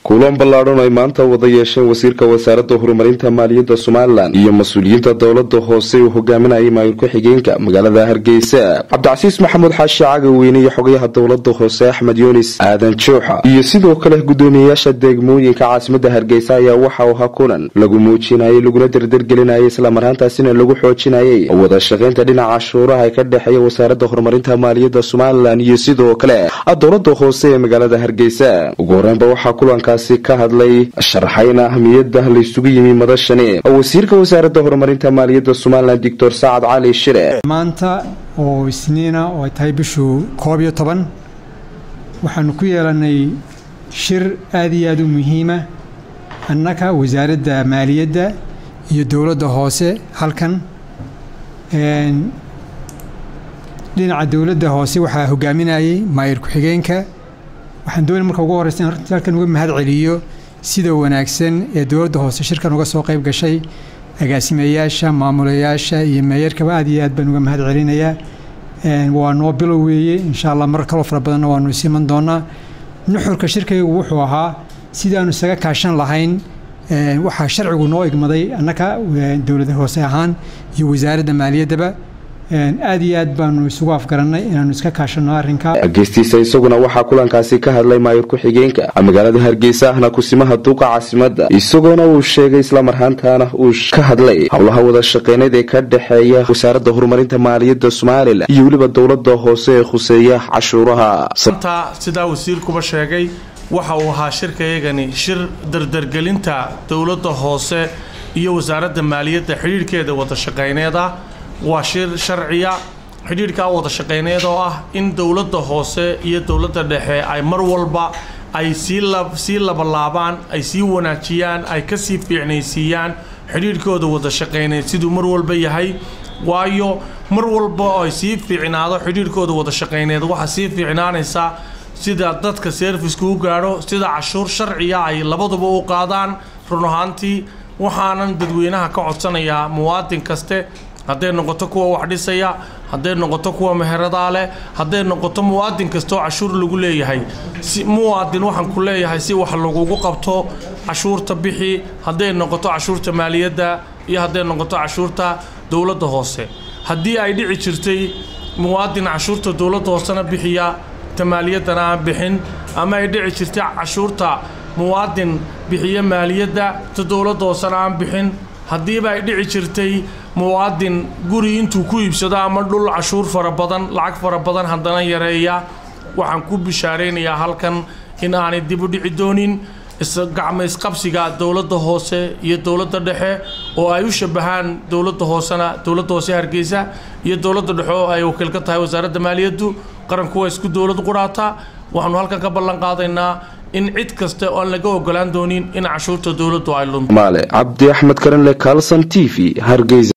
kulan ballaadhan ay maanta wada yeesheen wasiirka wasaaradda horumarinta maaliyadda somalilan iyo mas-uuliyiinta dowlada hoose uu hogaaminayay maayir ku-xigeenka magaalada hargeysa cabdicasiis maxamuud xaashi cagaweyne iyo xogayaha dowlada hoose axmed yunis aadan jooxa iyo sidoo kale guddoomiyeyaasha degmooyinka caasimada hargeysa ayaa waxa uu ahaa kulan lagu muujinayay laguna derdergelinayay islamarhaantaasina lagu xoojinayay wada shaqaynta dhinaca cashuuraha ee ka dhexeeya wasaaradda horumarinta maaliyadda somalilan iyo sidoo kale dowlada hoose ee magaalada hargeysa ugu horeynba waxaa kulankaasi ka hadlay sharxayna ahmiyada laysugu yimi madashani wasiirka wasaaradda horumarinta maaliyadda somalilan doctor sacad cali shire maanta oo isniina oo ay tahay bishuu koob iyo toban waxaanu ku yeelanay shir aada iyo aada u muhiima annaka wasaaradda maaliyadda iyo dowladda hoose halkan dhinaca dowladda hoose waxaa hogaaminayay maayir ku-xigeenka waxaan doonay marka ugu horreysa in halkan uga mahad celiyo sida wanaagsan ee dowladda hoose shirkan uga soo qayb gashay agaasimeyaasha maamulayaasha iyo meeyarkaba aad iyo aad baan uga mahad celinayaa waa noo bilow weeye insha allah mar kaloo fara badanna waanu isiman doonaa nuxurka shirkaygu wuxuu ahaa sidaanu isaga kaashan lahayn waxaa sharcigu noo igmaday annaka dowlada hoose ahaan iyo wasaaradda maaliyaddaba aad iyo aad baanu isugu afgarannay inaanu iska kaashanno arrinka geystiisa isaguna waxaa kulankaasi ka hadlay maayir ku-xigeenka magaalada hargeysa ahna kusimaha duuqa caasimadda isagoona uu sheegay islamarhaantaana uu ka hadlay howlaha wada shaqeyneed ee ka dhexeeya wasaaradda horumarinta maaliyadda somalilan iyo weliba dowlada hoose ee khuseeya cashuuraha sidaa wasiirkuba sheegay waxa uu ahaa shirkayagani shir dardargelinta dowladda hoose iyo wasaaradda maaliyadda xidhiirhkeeda wada shaqeyneed ah waa shir sharciya xidhiidhkaa wada shaqeyneed oo ah in dowladda hoose iyo dowladda dhexe ay mar walba ay sii labalaabaan ay sii wanaajiyaan ay kasii fiicnaysiiyaan xidhiidhkooda wada shaqeyneed siduu mar walba yahay waayo mar walba oo ay sii fiicnaado xidhiidhkooda wada shaqeyneed waxaa sii fiicnaanaysaa sida dadka serviska u gaadho sida cashuur sharciya ay labaduba u qaadaan run ahaantii waxaanan dadweynaha ka codsanayaa muwaadin kaste hadday noqoto kuwa wax dhisaya hadday noqoto kuwa meheradaa leh hadday noqoto muwaadin kastoo cashuur lagu leeyahay si muwaadin waxaan ku leeyahay si wax lagugu qabto cashuurta bixi hadday noqoto cashuurta maaliyadda iyo hadday noqoto cashuurta dowladda hoose haddii ay dhici jirtay muwaadin cashuurta dowladda hoosena bixiya ta maaliyaddana aan bixin ama ay dhici jirtay cashuurta muwaadin bixiya maaliyadda ta dowladda hoosena aan bixin haddiiba ay dhici jirtay muwaadin guri intuu ku iibsado ama dhul cashuur fara badan lacag fara badan haddana yareeya waxaan ku bishaaraynayaa halkan in aanay dib u dhici doonin gacmo isqabsiga dowladda hoose iyo dowladda dhexe oo ay u shabahaan dowladda hoosena dowladda hoose hargeysa iyo dowladda dhexe oo ay wakiil ka tahay wasaaradda maaliyaddu qaranku waa isku dowlad qudhaataa waxaanu halkan ka ballan qaadaynaa in cid kasta oon laga ogolaan doonin in cashuurta dowladdu ay lunto maale cabdi axmed karanle kalson t v hargeysa